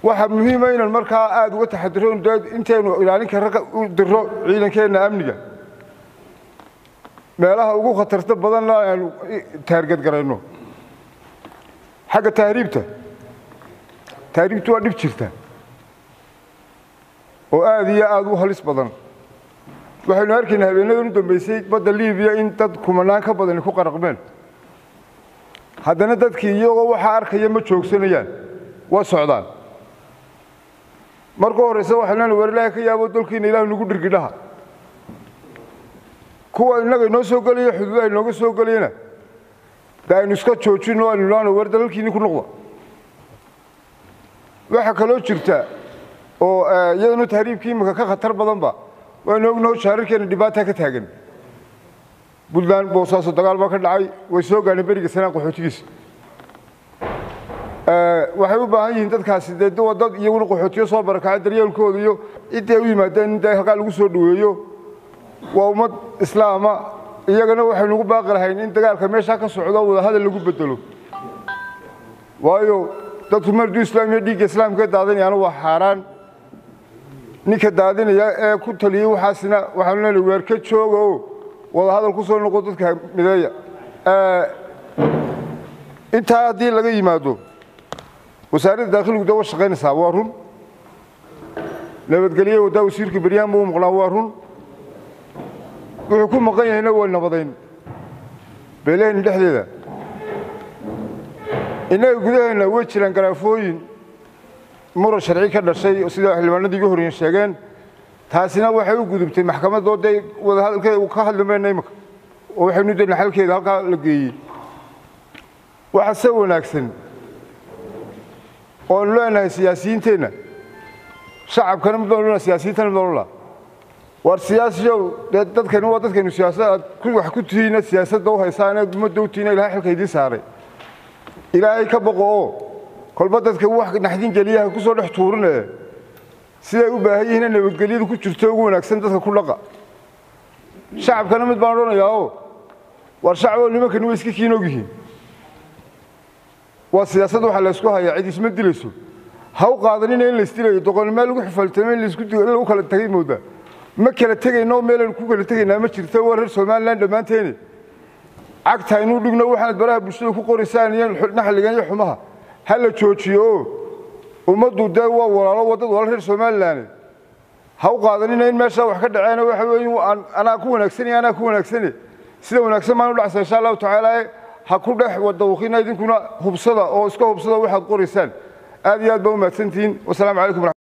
waxaa muhiima inaan markaa aada uga taxadiro intaynu ilaalin kara u diro ciidankeenna amniga meelaha ugu khatarta badanna aanu taargadgarayno xagga tahriibta tahriibtu waa dhib jirta oo aada iyo aada u halis badan waxaynu arkaynaa habeenadan u dambeysay badda libiya in dad kumanaan ka badani ku qaraqmeen haddana dadkii iyagoo waxaa arkaya ma joogsanayaan waa socdaan marka horeyse waxaan leena war ilaahay ka yaabo dalkiina ilaah nagu dhirgidhaha kuwa innaga inoo soo gelaya xuduudaha inooga soo gelayana de aynu iska joojino aynu ilaano war dalalkiini ku noqda waxaa kaloo jirta oo iyadanu tahriibkii imika ka khatar badanba waynu ognaho shaararkeena dhibaata ka taagan puntland boosaaso dagaal baa ka dhacay way soo gaadheen beriga sanaan qaxootigiisa waxay u baahan yihiin dadkaasi dee waa dad iyaguna qaxootiyo soo barakacay daryeelkooda iyo ciddii ay u yimaadeen in dee halkaa lagu soo dhoweeyo waa ummad islaama iyagana waxaynu ugu baaqi lahayn in dagaalka meeshaa ka socdo wadahadal lagu bedelo waayo dadku marduu islaamiya dhiigga islaamka daadinayaana waa xaaraan ninka daadinaya ee ku taliyey waxaasina waxaanu leenahay weer ka jooga oo wadahadal ku soo noqo dadka mideeya intaa haddii laga yimaado wasaaradda daakhiligu de wa shaqaynaysaa waa run nabadgelye waddaa wasiirka beryahan buu maqnaa waa run wuxuu ku maqan yahayna waa nabadayn beelaheenna dhexdeeda innaga gudaheenna way jiraan garaafooyin muran sharci ka dhashay sida xildhibaanadii iga horreyen sheegeen taasina waxay u gudubtay maxkamadoo dee wadahadalkeeda ka hadli mayna imika oo waxaynu dayna xalkeeda halkaa la geeyey waxa se wanaagsan oonu leenahay siyaasiyiinteenna shacabkana mid baanu leenahay siyaasiyiintana mid baanu laa war siyaasiyow dee dadkani waa dadkaynu siyaasad aad wax ku tihiina siyaasadda u haysaane ummadda u tihiina ilahay xilka idiin saaray ilaahay ka boqo oo kolba dadka wax naxdin geliyaha ku soo dhex tuurine siday u baahan yihiin in nabadgelyadu ku jirto ugu wanaagsan dadka ku dhaqa shacabkana mid baan odhanayaa oo war shacaboo nimankani way iska kiin og yihiin waa siyaasad waxaa laysku hayaa cid isma dilayso ha u qaadanina in laysdilayo doqonnimee lagu xufaltamo in lagu kala tagay moodaa ma kala tegayno meelaynu ku kala tegaynaa ma jirto waa reer somalilan dhammaanteeni cagta inuu dhigno waxaanad baraha bulshada ku qoraysaan iyo naxligan iyo xumaha ha la joojiyo oo ummaddu dee waa walaalo waddad walaal reer somalilan ha u qaadanina in meeshaa wax ka dhaceena waxa weeye anaa ku wanaagsanaya anaa ku wanaagsane sida wanaagsan baan u dhacsa insha allahu tacaala ha ku dhex wadawqina idinkuna hubsada oo iska hubsada waxaad qoraysaan aad iyo aad baa u mahadsantihiin wasalaamu calaykum